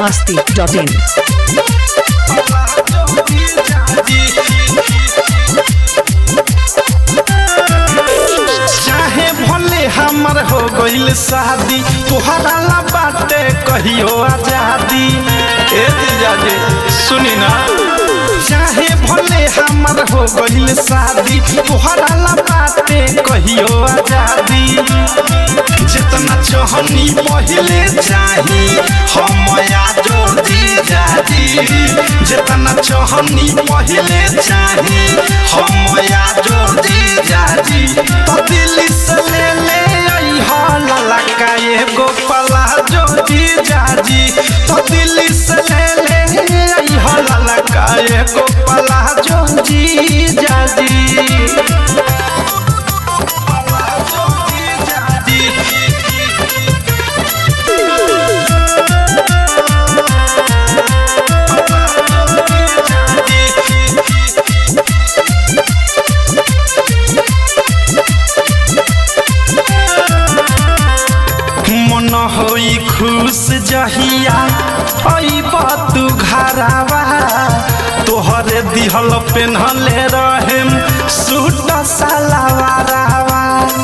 masti.in. चाहे भले हमर हो गईल शादी तोहरा ला बाटे कहियो आजादी ए जीजा जी सुनी ना चाहे भले हमर हो गईल शादी तोहरा ला बाटे कहियो आजादी जितना चाहनी पहले चाही हम आजो जीजा जी जितना चाहनी पहले चाही हम आजो जीजा जी तो दिल से ले ले आई हो ललका एगो पला जो जीजा जी तो दिल से ले ले आई हो ललका एगो पला जो जीजा जी मन होई खुश जहिया अइब तू घरावा तोहरे दिहल पेन्हले रहेम सूट सलवारावा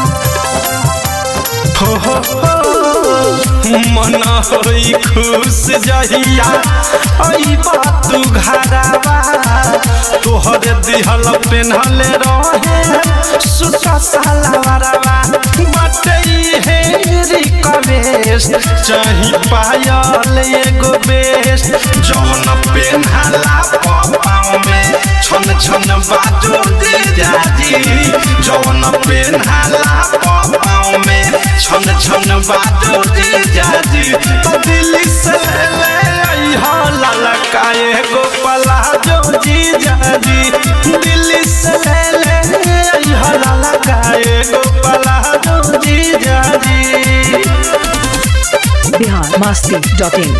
हो हो हो मन होई खुश जहिया अइब तू घरावा तोहरे दिहल पेन्हले रहेम सूट सलवारावा बाटे हे रिक्वेस्ट चाही पायल एगो बेस्ट जौन पेन्हाला पाँव में छन छन बाजो दे जाजी जौन पेन्हाला पाँव में छन छन बाजो दे जाजी तो दिल से ले आई हो ललका एगो पलाजो जी जाजी दिल से ले आई हो ललका एगो पलाजो जी जाजी Bihar masti.in.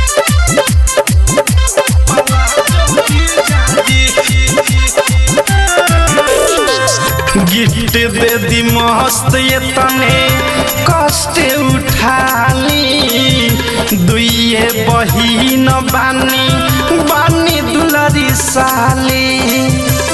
गिफ्ट दे दी मस्त ये तने कष्ट उठाली दुइये बहिन बानी बानी दुलरी साली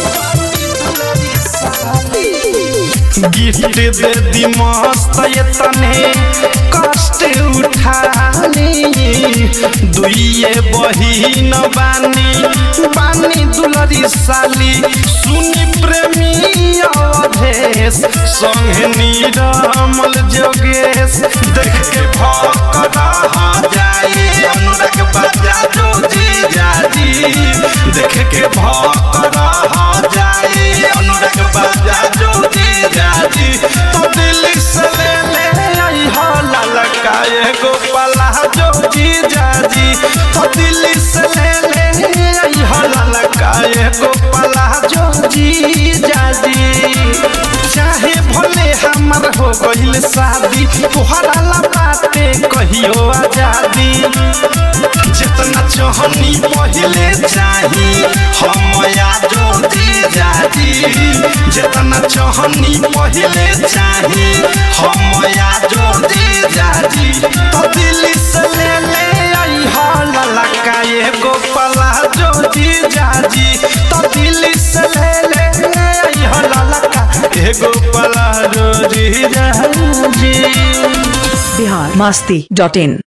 गिफ्ट दे दी मस्त ये तने कष्ट उठाली दुइये बहिन बानी बानी दुलरी साली सुनी प्रेमी अवधेश संगे नीरमल जोगेश देख के भक्त रह जाई अनुराग बाजा जो जी जाजी देख के भक्त रह जाई अनुराग बाजा जो जी जाजी तो दिल से ले ले आई हो ललका एगो पला जो जी जाजी तो दिल से ले ले आई हो ललका एगो पला जो जी जाजी चाहे भले हमर हो गईल शादी तोहरा ला बाटे कहियो आजादी जितना चाहनी पहले चाही हम आजो दे जाजी जितना चाहनी पहले चाही हम आजो दे जाजी तो दिल से ले ले आई हो ललका एगो पला जो जी जाजी तो दिल से ले ले आई हो ललका एगो पला जो जी जाजी Bihar masti.in.